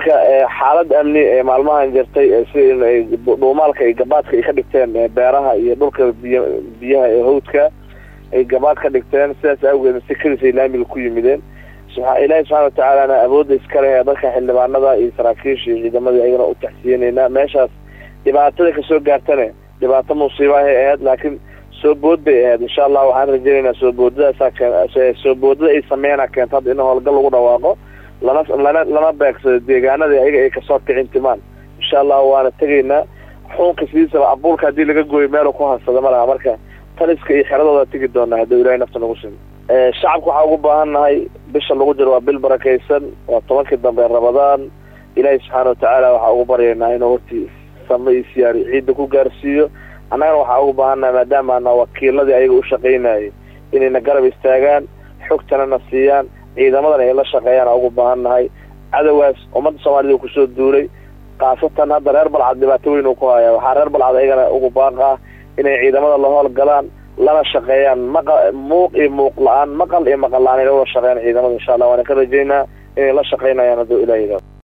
marka xaalad amni ee maalmahan jirtay sida dhuumaalka iyo gabaadka ay ka dhigteen beeraha iyo dhulka biy biyaha ee hawdka ay gabaad ka dhigteen sidaas awgeed si kelisay laamiga ku yimideen ilaahi subxana watacaalana awoodda iskale ee dadka xildhibaanada iyo saraakiisha iyo ciidamadii ayagana u taxsiyeneynaa meeshaas dhibaatada kasoo gaartane dhibaato musiibahay ahayd laakiin soo bood bay ahayd insha allah waxaan rajeynaynaa soo boodadaasa soo boodada ay sameynaa keenta hadda in howlgal lagu dhawaaqo lana lana lana beegsado deegaanadii ayaga ay kasoo kicin timaan insha allah waana tegaynaa xuunka sidiisaba abuulka haddii laga gooyo meelu ku hansada ma laha marka taliska iyo xeradooda tegi doonaa hadduu ilahay nafta nagu simo shacabka waxaa ugu baahan nahay bisha lagu jiro waa bil barakaysan waa tobankii dambe rabadaan ilaahi subxaana watacaala waxaa ugu baryaynaa inuu hortii sama iyo siyaari ciidda ku gaarsiiyo annagana waxaa ugu baahannahay maadaama ana wakiiladii ayaga u shaqaynayay inayna garab istaagaan xogtana na siiyaan ciidamadana ay la shaqeeyaan ugu baahan nahay cadowgaas ummadda soomaalida kusoo duulay khaasatan hadda reer balcad dhibaato weyn uu ku haya waxaa reer balcad ayagana ugu baaqaa inay ciidamada la howlgalaan lana shaqeeyaan maqa muuq iyo muuq la-aan maqal iyo maqal la-aan ay la wada shaqeeyaan ciidamada insha allah waana ka rajeynaa inay la shaqeynayaan hadduu ilaah